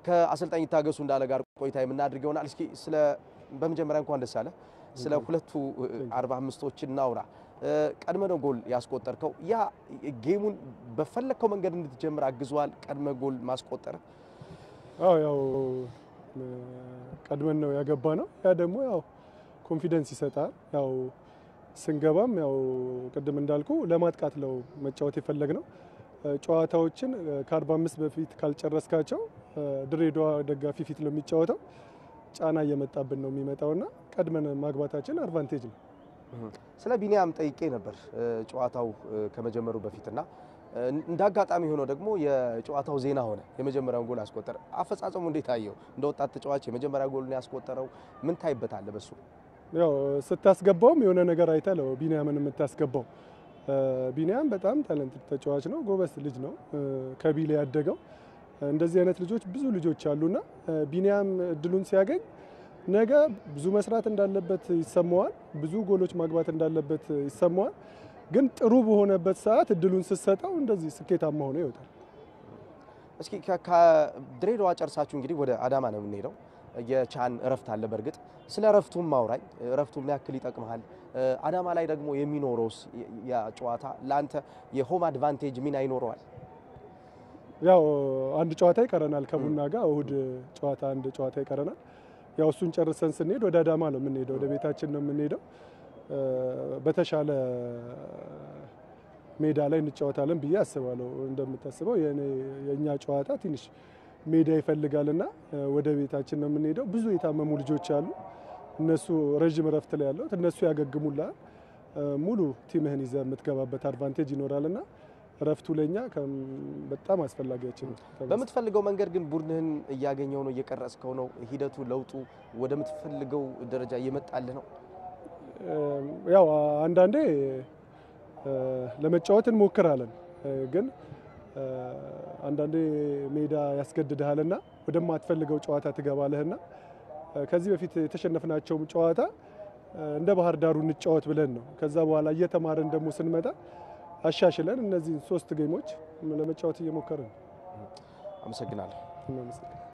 ከአሰልጣኝ ይታገሱ እንዳለ ጋር ቆይታ የምናድርግ ይሆናል። እስኪ ስለ በመጀመሪያ እንኳን ደስ አለ። ስለ ሁለቱ አርባ አምስቶች እናውራ። ቀድመ ነው ጎል ያስቆጠርከው። ያ ጌሙን በፈለግከው መንገድ እንድትጀምር አግዟል። ቀድመ ጎል ማስቆጠር አዎ ያው ቀድመን ነው ያገባ ነው። ያ ደግሞ ያው ኮንፊደንስ ይሰጣል። ያው ስንገባም ያው ቅድም እንዳልኩ ለማጥቃት ነው መጫወት የፈለግ ነው። ጨዋታዎችን ከ45 በፊት ካልጨረስካቸው ድሬዳዋ ደጋፊ ፊት ነው የሚጫወተው። ጫና እየመጣብን ነው የሚመጣውና ቀድመን ማግባታችን አድቫንቴጅ ነው። ስለ ቢኒያም ጠይቄ ነበር ጨዋታው ከመጀመሩ በፊትና እንደ አጋጣሚ ሆኖ ደግሞ የጨዋታው ዜና ሆነ። የመጀመሪያውን ጎል አስቆጠረ። አፈጻጸሙ እንዴት አየው? እንደ ወጣት ተጫዋች የመጀመሪያ ጎልን ያስቆጠረው ምን ታይበታል? በሱ ያው ስታስገባውም የሆነ ነገር አይተህ ነው ቢኒያምን የምታስገባው። ቢኒያም በጣም ታለንት ተጫዋች ነው፣ ጎበስ ልጅ ነው፣ ከቢሌ ያደገው። እንደዚህ አይነት ልጆች ብዙ ልጆች አሉና ቢኒያም እድሉን ሲያገኝ ነገ ብዙ መስራት እንዳለበት ይሰማዋል፣ ብዙ ጎሎች ማግባት እንዳለበት ይሰማዋል። ግን ጥሩ በሆነበት ሰዓት እድሉን ስትሰጠው እንደዚህ ስኬታማ ሆኖ ይወጣል። እስኪ ከድሬዳዋ ጨርሳችሁ እንግዲህ ወደ አዳማ ነው የምንሄደው። የቻን እረፍት አለ። በእርግጥ ስለ እረፍቱም ማውራኝ። እረፍቱ ምን ያክል ይጠቅመሃል? አዳማ ላይ ደግሞ የሚኖረውስ ያ ጨዋታ ለአንተ የሆም አድቫንቴጅ ሚና ይኖረዋል? ያው አንድ ጨዋታ ይቀረናል ከቡና ጋር እሁድ ጨዋታ አንድ ጨዋታ ይቀረናል። ያው እሱን ጨርሰን ስንሄድ ወደ አዳማ ነው የምንሄደው፣ ወደ ቤታችን ነው የምንሄደው። በተሻለ ሜዳ ላይ እንጫወታለን ብዬ አስባለሁ። እንደምታስበው የእኛ ጨዋታ ትንሽ ሜዳ ይፈልጋልና ወደ ቤታችን ነው የምንሄደው። ብዙ የታመሙ ልጆች አሉ። እነሱ ረዥም እረፍት ላይ ያለው እነሱ ያገግሙላል። ሙሉ ቲምህን ይዘህ የምትገባበት አድቫንቴጅ ይኖራልና እረፍቱ ለኛ በጣም አስፈላጊያችን ነው። በምትፈልገው መንገድ ግን ቡድንህን እያገኘው ነው፣ እየቀረጽከው ነው። ሂደቱ ለውጡ ወደምትፈልገው ደረጃ እየመጣልህ ነው። ያው አንዳንዴ ለመጫወት እንሞክራለን፣ ግን አንዳንዴ ሜዳ ያስገድድሃልና ወደማትፈልገው ጨዋታ ትገባለህና ከዚህ በፊት የተሸነፍናቸውም ጨዋታ እንደ ባህር ዳሩ እንጫወት ብለን ነው። ከዛ በኋላ እየተማረን ደግሞ ስንመጣ አሻሽለን እነዚህን ሶስት ጌሞች ለመጫወት እየሞከርን ነው። አመሰግናለሁ።